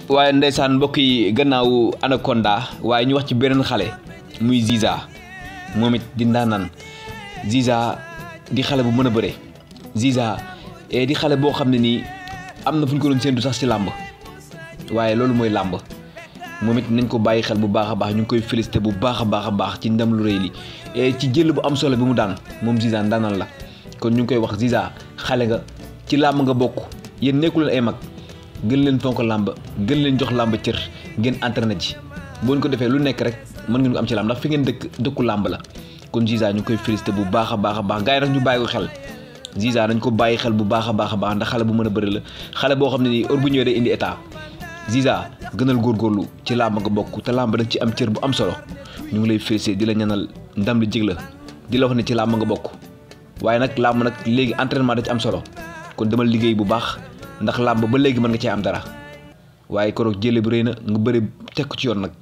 waaye ndeysaan mbokk yi gannaaw Anaconda waaye ñu wax ci beneen xale muy Ziza moom it di ndaanaan Ziza di xale bu mën a bëre Ziza di xale boo xam ne nii am na fu ñu ko doon séentu sax ci làmb waaye loolu mooy làmb moom it nañ ko bàyyi xel bu baax a baax ñu ngi koy félicité bu baax a baax a baax ci ndam lu rëy li ci jël bu am solo bi mu daan moom Ziza ndaanaan la kon ñu ngi koy wax Ziza xale nga ci làmb nga bokk yéen nekku leen ay mag gën leen fonk làmb gën leen jox làmb cër ngeen entraîné ci boo ko defee lu nekk rek mën ngeen ko am ci làmb ndax fi ngeen dëkk dëkku làmb la kon Ziza ñu ngi koy félicité bu baax a baax a baax gars yi nag ñu bàyyi ko xel Ziza dañ ko bàyyi xel bu baax a baax a baax ndax xale bu mën a bëri la xale boo xam ne nii heure bu ñëwee day indi état Ziza gënal góorgóorlu ci làmb nga bokk te làmb dañ ci am cër bu am solo ñu ngi lay félicité di la ñanal ndam li jig la di la wax ne ci làmb nga bokk waaye nag làmb nag léegi entraînement da ci am solo kon demal liggéey bu baax ndax làmb ba léegi mën nga cee am dara waaye koroog jële bi rëy na nga bëri teg ko ci yoon nag